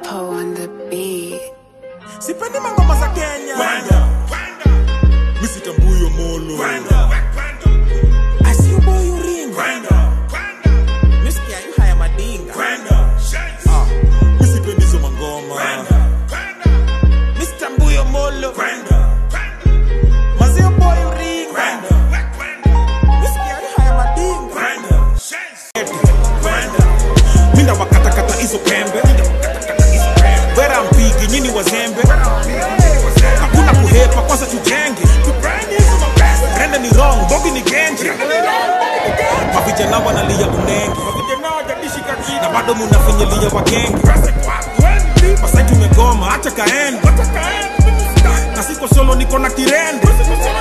Capo on the beat. sipendi mangoma za kenya misitambuyo molo asiuboyuringa misikia yu haya madinga Ah, misipendi hizo mangoma misitambuyo molo mazio boyuringa misikia yu haya madinga minda wakatakata hizo pembe vera mpigi nyini wazembe hakuna kuhepa kwanza tujenge rende ni wrong bogi ni genje mavijana wanalia unenge na bado munafinyilia wagenge masai tumegoma acha kaende na siko solo niko na kirende